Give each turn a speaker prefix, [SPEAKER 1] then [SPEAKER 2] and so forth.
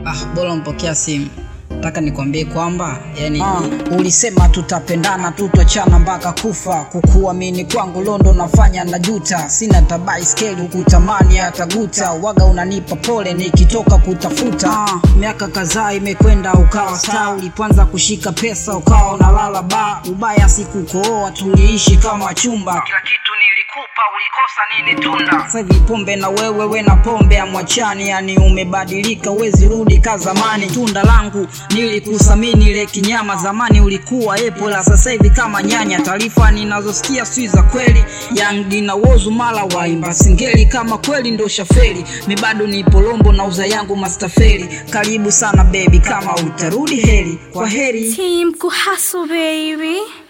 [SPEAKER 1] Ah, bora mpokea simu. Nataka nikwambie kwamba yani,
[SPEAKER 2] Ah, ulisema tutapendana tutochana mpaka kufa. Kukuamini kwangu londo nafanya na juta, sina tabai skeli ukutamani hata guta. Waga unanipa pole nikitoka kutafuta. Ah, miaka kadhaa imekwenda ukawa star, ulipoanza kushika pesa ukawa unalala ba. Ubaya sikukooa, tuliishi kama chumba, kila kitu nilikupa, ulikosa nini tunda? Sasa hivi pombe na wewe, we na pombe amwachani, yani umebadilika, uwezi rudi ka zamani. Tunda langu nilikusamini ile kinyama, zamani ulikuwa epo, la sasa hivi kama nyanya. Taarifa ninazosikia si za kweli, Young na Wozu mala waimba singeli, kama kweli ndo shaferi. Mi bado ni polombo na uza yangu mastafeli. Karibu sana baby, kama utarudi heri, kwa heri.
[SPEAKER 3] Team Kuhaso baby.